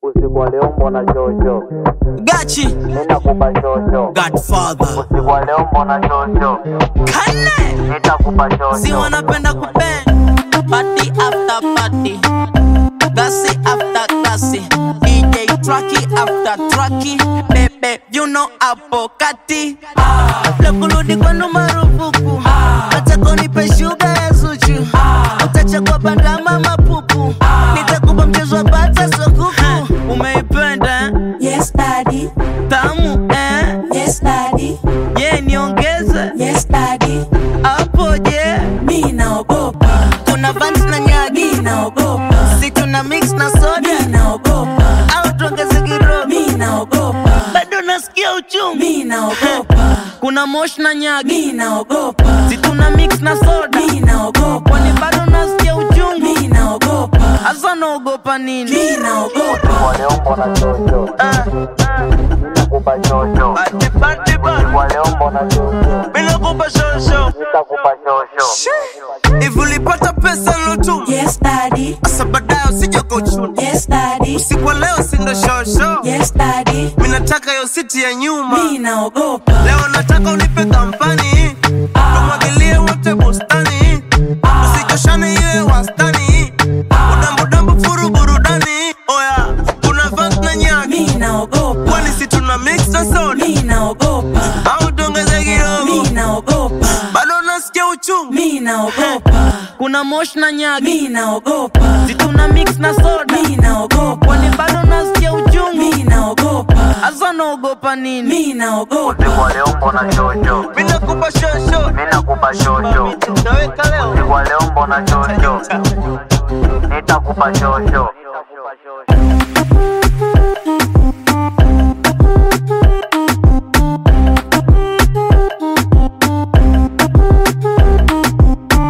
Usiku wa leo mbona shosho, Gachi nitakupa shosho. Godfather Usiku wa leo mbona shosho, Kane nitakupa Si shosho. wanapenda kubang Party after party Gasi after gasi DJ Tracky after Tracky Bebe you know hapo kati La kurudi kwenu marufuku Acha kunipe shuga ya zuchu Utachagua bandama mapupu Nitakupa mchezo wa bata sokuku Umeipenda eh? Yes, daddy. tamu eh? Yes, daddy. Ye niongeze Yes, daddy. hapo je Mi naogopa. Kuna vans na nyagi Mi naogopa. Si tuna mix na soda Mi naogopa. au tuongeze kidogo Mi naogopa. bado nasikia uchungu Mi naogopa. kuna mosh na nyagi Mi naogopa. si tuna mix na soda Mi naogopa. kwani bado nasikia uchungu Mi naogopa. hasa naogopa nini Mi naogopa. Usiku wa leo mbona shosho, Ah, nitakupa shosho. party, party, party. Usiku wa leo mbona shosho, Bila kupa shosho nitakupa shosho. hivi ulipata pesa lotu Yes, daddy. asa baadaye usije kuchuna Yes, daddy. usiku wa leo sindo shosho Yes, daddy. mi nataka yo siti ya nyuma Mi naogopa. leo nataka unipe kampani tumwagilie wote bustani usichoshane iwe wastani udambudambu furu burudani oya kuna vans na nyaki Mi naogopa. kwani si tuna mix na soda Mi naogopa. au tuongeze kidogo Mi naogopa. bado nasikia uchungu Mi naogopa. kuna mosh na nyaki Mi naogopa. si tuna mix na soda Mi naogopa. kwani bado nasikia uchungu Mi naogopa. hasa naogopa nini Mi naogopa. Usiku wa leo mbona shosho, mi nakupa shosho nitakupa shosho. naweka leo Usiku wa leo mbona shosho, nitakupa shosho.